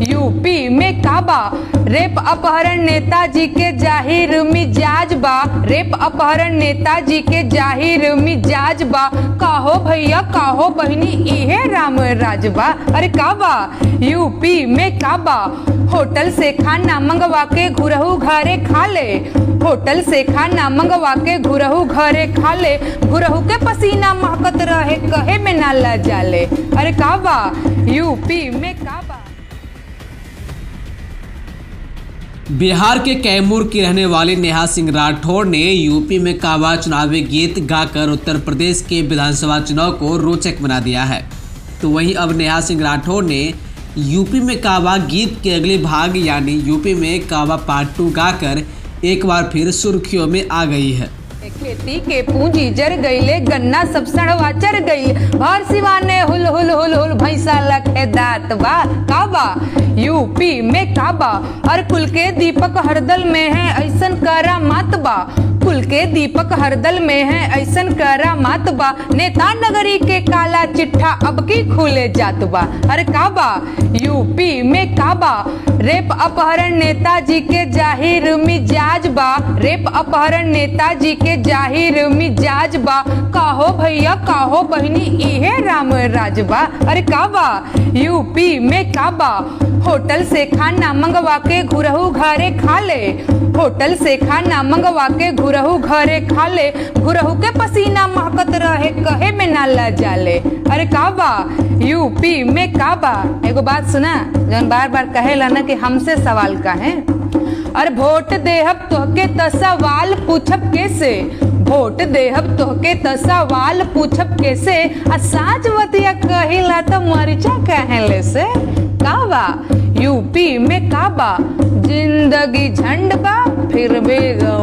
UP में काबा rape अपहरण नेताजी के जाहिर मिजाज बा रेप अपहरण नेताजी के जाहिर मिजाज बा काहो भैया काहो बहनी इहे राम राज बा अरे काबा यूपी में काबा होटल से खाना मंगवा के घुरहू घरे खा ले होटल से खाना मंगवा के घुरहू घरे खा ले घुरहू के पसीना महकत रहे कहे में ना ला जाले अरे काबा यूपी में काबा बिहार के कैमूर की रहने वाली नेहा सिंह राठौर ने यूपी में काबा चुनावी गीत गाकर उत्तर प्रदेश के विधानसभा चुनाव को रोचक बना दिया है तो वहीं अब नेहा सिंह राठौर ने यूपी में काबा गीत के अगले भाग यानी यूपी में काबा पार्ट टू गाकर एक बार फिर सुर्खियों में आ गई है खेती के पूंजी जर गईले गन्ना सब सड़वा चर गई भर सिवाने हुल हुल हुल हुल भैंसा लखे दात बा काबा यूपी में काबा और कुल के दीपक हरदल में है ऐसन करा मात बा कुल के दीपक हरदल में है ऐसन करा मात बा नेता नगरी के काला चिट्ठा अब की खुले जात बा अरे काबा यूपी में काबा रेप अपहरण नेताजी के जाहिर मिजाज बा रेप अपहरण नेताजी के जाहिर मिजाज बा काहो भैया काहो बहनी इहे राम राज बा अरे काबा यूपी में काबा होटल से खाना मंगवा के घुरहू घरे खा ले होटल से खाना मंगवा के घुरहू घरे खा ले घुरहू के पसीना महकत रहे कहे में ना ला जाले अरे काबा यूपी में काबा एगो बात सुना जौन बार बार कहेला ना कि हमसे सवाल काहे अरे वोट देहब तोहके त सवाल पूछब कैसे वोट देहब तोहके त सवाल पूछब कैसे आ साँच बतिया कहिला त मरिचा कहले से काबा यूपी में काबा जिंदगी झंड बा फिर भी गवा